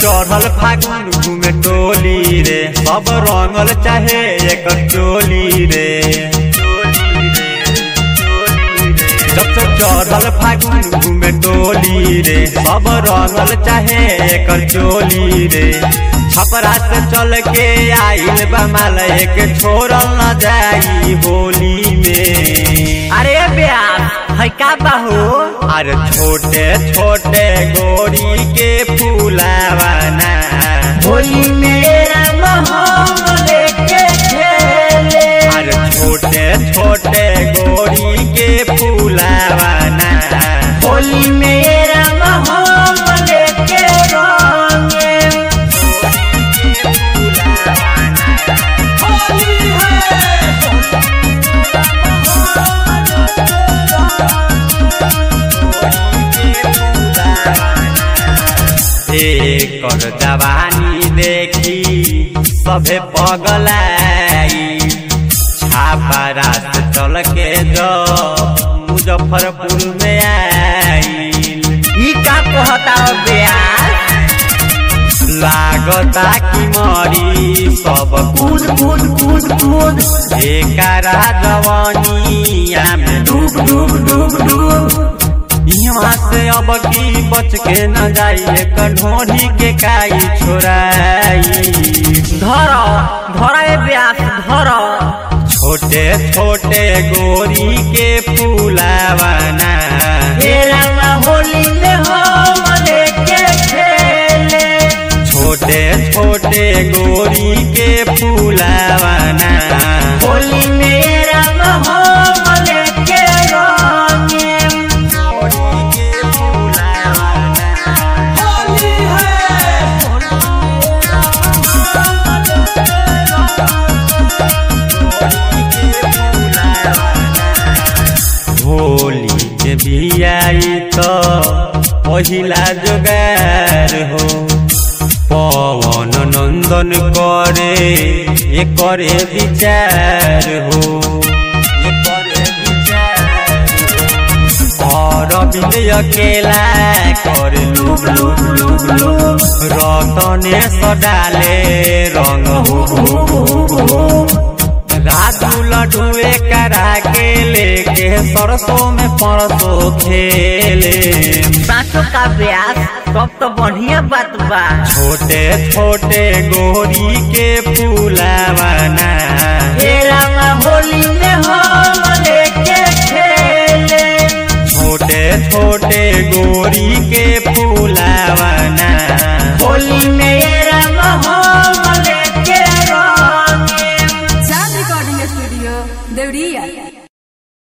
चढ़ल फागुन घूमे टोली रे सब रंगल चाहे एक चोली रे जब से चढ़ल फागुन घूमे टोली रे सब रंगल चाहे एक चोली रे छपरा से चल के आइल बमाल एक छोड़ल न जाई होली में अरे ब्यास है का बाहू अरे छोटे छोटे गोरी के फूलावाना होली मेरा मोहम लेके खेले अरे छोटे छोटे गोरी के फूलावाना होली मेरा मोहम लेके रंगे एकर जवानी देखी सभे पगलाई छापारा से चल के जो मुजफ्फरपुर में आईल ई का कहता ब्यास लागता कि मरी सब कूद कूद कूद कूद एकरा जवानिया में डूब डूब डूब डूब यहाँ से अब की बच के न जाई एक ढोढ़ी के काई छोराई धर धर ए ब्यास धर छोटे छोटे गोरी के फूलावाना मेरा होली में हम लेके खेले छोटे छोटे गोरी के फूलावाना होली मेरा हम लेके रंगे गोरी के फूलावाना होली होली के बियाई तो पहिला जोगार हो पवन नंदन करे ये करे विचार हो ये करे विचार हो। और बिंद अकेला कर लूब लूब लूब लूब रतने सडाले रंग हो राजू लड्डुए करा के लेके सरसों में परसों खेले बातों का ब्यास सब तो बढ़िया बात बा छोटे छोटे गोरी के फूलावाना मेरा होली में हम